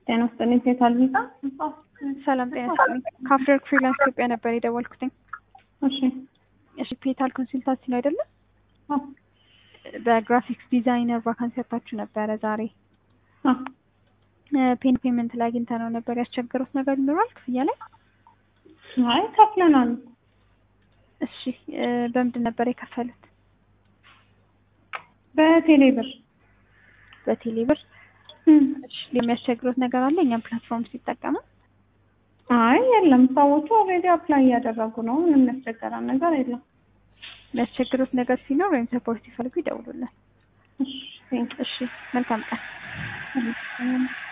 ጤና ይስጥልኝ። ሴት አልሚዛ ሰላም ጤና ይስጥልኝ። ከአፍሪወርክ ፍሪላንስ ኢትዮጵያ ነበር የደወልኩትኝ። እሺ እሺ ፔታል ኮንሱልታንሲ ነው አይደለም? አዎ በግራፊክስ ዲዛይነር ቫካንሲ ያታችሁ ነበረ ዛሬ አዎ ፔን ፔመንት ላይ አግኝተ ነው ነበር ያስቸገሩት ነገር ይኖራል ክፍያ ላይ? አይ ከፍለናል። እሺ በምንድን ነበር የከፈሉት? በቴሌ ብር በቴሌ ብር። እሺ የሚያስቸግሩት ነገር አለ እኛም ፕላትፎርም ሲጠቀሙ? አይ የለም፣ ሰዎቹ ኦልሬዲ አፕላይ እያደረጉ ነው። ምንም የሚያስቸገረን ነገር የለም። የሚያስቸግሩት ነገር ሲኖር ወይም ሰፖርት ሲፈልጉ ይደውሉልን። እሺ ቴንክ እሺ መልካም ቀን።